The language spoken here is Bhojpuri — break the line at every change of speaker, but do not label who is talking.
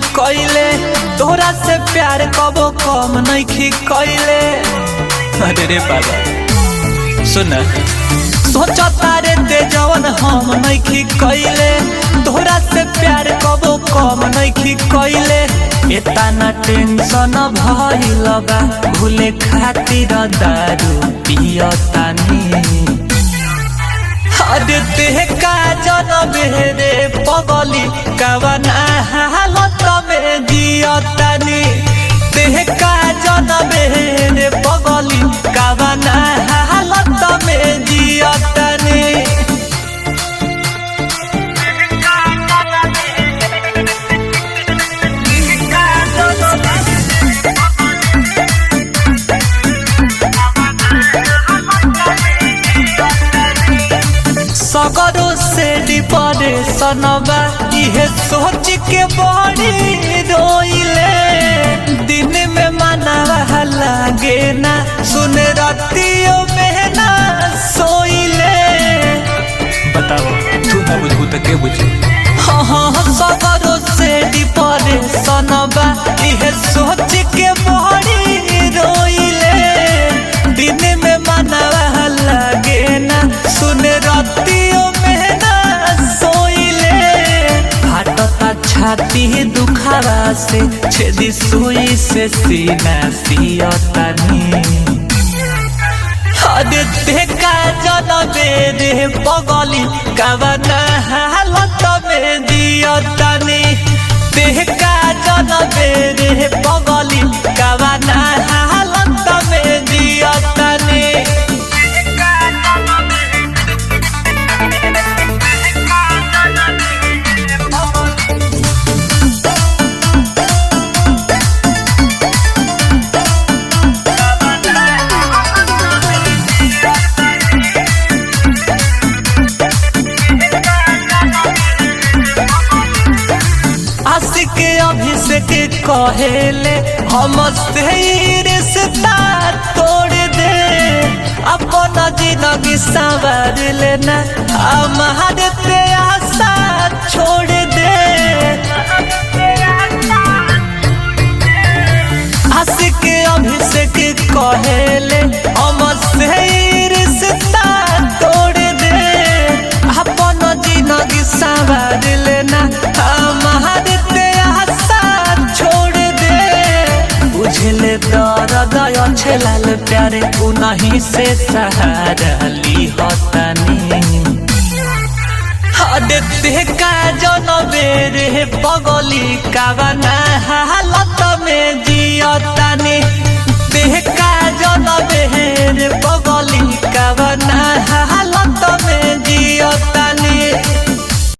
कइले तोरा से प्यार कबो कम नइखी कइले अरे रे बाबा सुन सोचता रे ते जवन हम नइखी कइले तोरा से प्यार कबो कम नइखी कइले एतना टेंशन भइल बा भूले खातिर दारू पियतानी अरे देह का जनम रे पगली कवना हालत में जियतानी देह का जनम रे पगली कवना हालत में जियतानी सगरो से डिपरे सनबा इहे सोच के बड़ी रोइले दिन में मनावा लागे ना सुन रतियों में ना सोइले बताओ तू ना बुझू तो के बुझू हाँ हाँ सगरो से डिपरे सनबा इहे सोच के बड़ी रोइले दिन में मनावा लागे ना सुन रतियों में ना सोइले फाटता छाती दुखावा से छेदी सुई से सीना सियतानी अरे देखा जनमे रे पगली कवना हालत में दियतानी देखा जनमे रे पगली कवना हालत में दियतानी आशिक अभिषेक कहेले हम से ही रिश्ता तोड़ दे अपन जिंदगी संवार लेना हमारे पे आशा छोड़ दे आशिक अभिषेक कहेले हम से ही रिश्ता तोड़ दे अपन जिंदगी संवार लेना हमारे पे आशा छोड़ दे बुझले दर्द अच्छे लाल प्यारे उनही से सहारा ली होतानी अरे का जनबे रे पगली कावना हालत में जियतानी देह का जनबे रे पगली कावना हालत में जियतानी